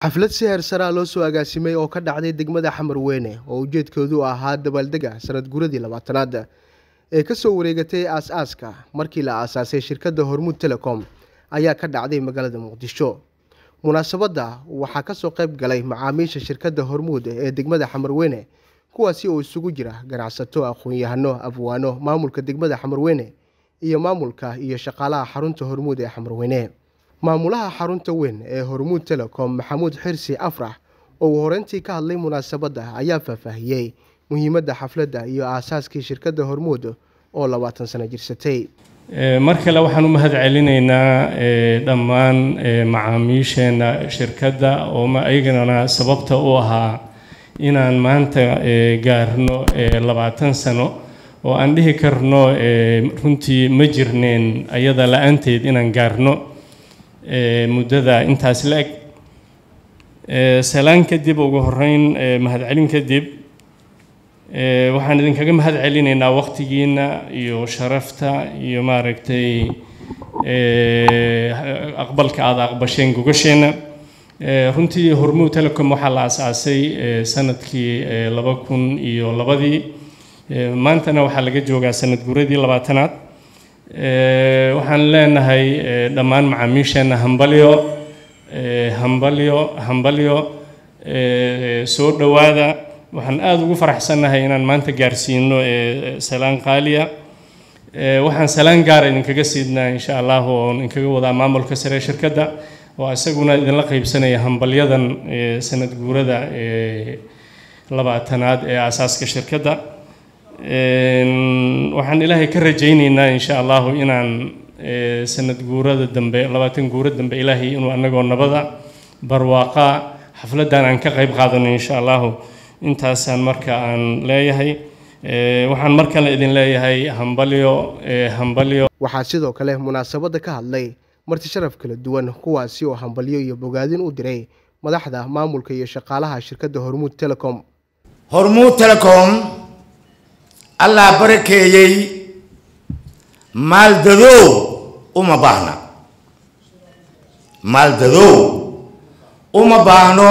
xaflad si heersaraa loo soo agaasimay oo ka dhacday degmada xamarweyne oo ujeedkoodu ahaa dabaaldega sanad guradii labaatanaad ee kasoo wareegatay aas-aaska markii la aasaasay shirkadda hormuud telecom ayaa ka dhacday magaalada muqdisho munaasabadda waxaa kasoo qayb galay macaamiisha shirkadda hormuud ee degmada xamarweyne kuwaasi oo isugu jira ganacsato aqoon-yahano abwaano maamulka degmada xamarweyne iyo maamulka iyo shaqaalaha xarunta hormuud ee xamarweyne maamulaha xarunta weyn ee hormuud telecom maxamuud xirsi afrax oo uu horeyntii ka hadlay munaasabadda ayaa faahfaahiyey muhiimadda xafladda iyo aasaaskii shirkadda hormuud oo labaatan sano jirsatay mar kale waxaan u mahad celinaynaa dhammaan macaamiisheenna shirkadda oo ayagana sababta u ahaa inaan maanta gaarno labaatan sano oo aan dhihi karno runtii ma jirneen ayada la-aanteed inaan gaarno muddada intaas la-eg salaan kadib ugu horeyn mahadcelin kadib waxaan idinkaga mahad celinaynaa waqtigiina iyo sharafta iyo maaragtay aqbalka aada aqbasheen gogasheenna runtii hormuud telecom waxaa la asaasay sanadkii laba kun iyo labadii maantana waxaa laga joogaa sanad guradii labaatanaad waxaan leenahay dhammaan macaamiisheenna hambalyo hambalyo hambalyo soo dhowaada waxaan aada ugu faraxsannahay inaan maanta gaarsiino salaan qaaliya waxaan salaan gaara idinkaga siidnaa insha allah oon idinkaga wadaa maamulka sare shirkadda oo isaguna idinla qeybsanaya hambalyadan sanad guurada labaatanaad ee aasaaska shirkadda waxaan ilaahay ka rajayneynaa insha allahu inaan sanad guurada dambe labaatan guuro dambe ilaahay inuu anagoo nabada barwaaqa xafladdan aan ka qayb qaadano insha allahu intaasaan marka aan leeyahay waxaan mar kale idin leeyahay hambalyo hambalyo waxaa sidoo kale munaasabadda ka hadlay marti sharaf kala duwan kuwaasi oo hambalyo iyo bogaadin u diray madaxda maamulka iyo shaqaalaha shirkadda hormuud telecom hormuud telecom allah barakeeyey maaldadow uma baahna maaldadow uma baahno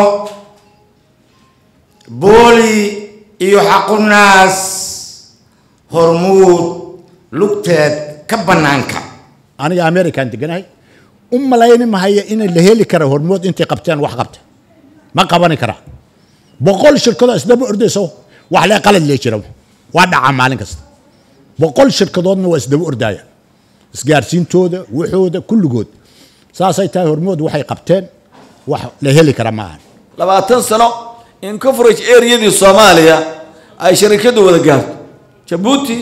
booli iyo xaqunaas hormuud lugteed ka bannaanka aniga american deganahay u malayni mahaya in la heli kara hormood intay qabteen wax qabta ma qabani kara boqol shirkadoo isdaba ordayso wax lee qalad lee jira waa dhacaa maalin kasta boqol shirkadoodna waa isdaba ordaaya isgaarsiintooda waxooda kulligood saasay tahay hormood waxay qabteen wax la heli kara ma ahan labaatan sano in coverage areadii soomaaliya ay sharikadu wada gaarto jabuuti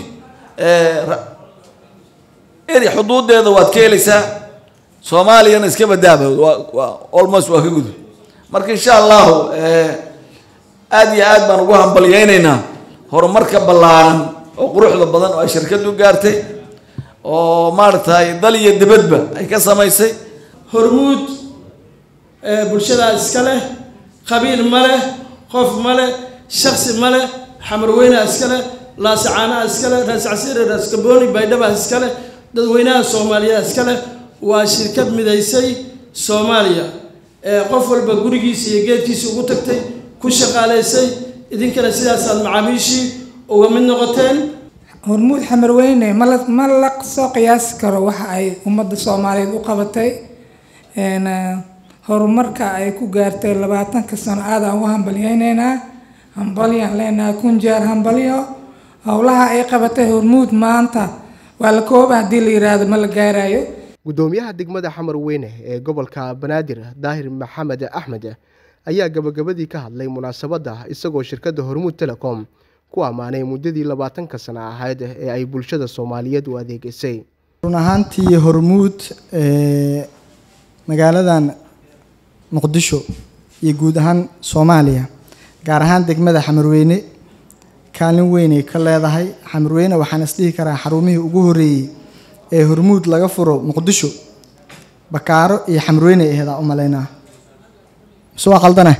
area xuduudeeda waad ka helaysaa soomaaliyana iska badaaba waa almost waa ka gudub marka insha allahu aada iyo aad baan ugu hambalyeynaynaa horumarka ballaaran oo quruxda badan oo ay shirkadu gaartay oo maaragtay dal iyo dibadba ay ka samaysay hormuud bulshadaa iska leh qabiil ma leh qof ma leh shaksi ma leh xamarweynaa iska leh laasacaanaha iska leh raascasiire raaskabooni baydhabaa iska leh dadweynaha soomaaliya iska leh waa shirkad midaysay soomaaliya qof walba gurigiisa iyo geedkiisa ugu tagtay ku shaqaalaysay idinkana sidaasaad macaamiishii uga mid noqoteen hormuud xamarweyne mala ma la soo qiyaasi karo waxa ay ummadda soomaaliyeed u qabatay horumarka ay ku gaartay labaatanka sano aadaan ugu hambalyeyneynaa hambalyaan leenahay kun jeer hambalyo howlaha ay qabatay hormuud maanta waa la kooba haddii la yiraahdo ma la gaarayo guddoomiyaha degmada xamarweyne ee gobolka banaadir daahir maxamed axmed ayaa gabagabadii ka hadlay munaasabadda isagoo shirkadda hormuud telecom ku ammaanay muddadii labaatanka sano ahayd ee ay bulshada soomaaliyeed u adeegeysay run ahaantii hormuud magaaladan muqdisho iyo guud ahaan soomaaliya gaar ahaan degmada xamarweyne kaalin weynay ka leedahay xamarweyne waxaan isdhihi karaa xarumihii ugu horeeyey ee hormuud laga furo muqdisho bakaaro iyo xamarweyne aheedaa u malaynaa mise waa qaldane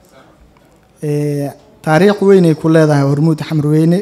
taariikh weynay ku leedahay hormuud xamarweyne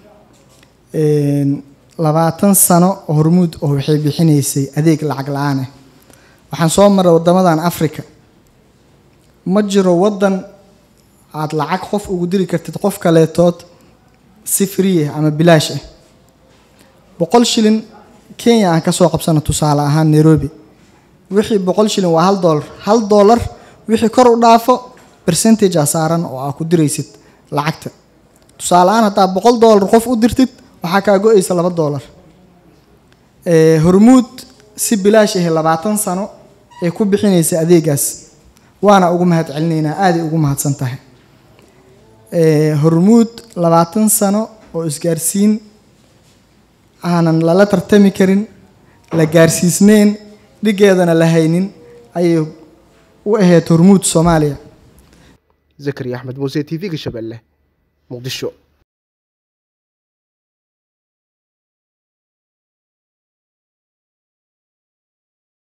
labaatan sano hormuud oo waxay bixinaysay adeeg lacag la-aan ah waxaan soo maray wadamadan africa ma jiro waddan aad lacag qof ugu diri kartid qof kaleetood si free ah ama bilaash ah boqol shilin kenya aan kasoo qabsano tusaale ahaan nairobi wixii boqol shilin waa hal doolar hal doolar wixii kor u dhaafo percentage a saaran oo aa ku diraysid lacagta tusaale ahaan haddaa boqol doolar qof u dirtid waxaa kaa go-aysa laba doolar Eh, hormuud si bilaash ahi labaatan sano ee ku bixinaysa adeegaas waana ugu mahad celinaynaa aaday ugu mahadsan tahay Eh, hormuud labaatan sano oo isgaarsiin aanan lala tartami karin la gaarsiisneyn dhigeedana la haynin ayay u ahayd hormuud soomaaliya zakariya axmed muuse t v-ga shabeelle muqdisho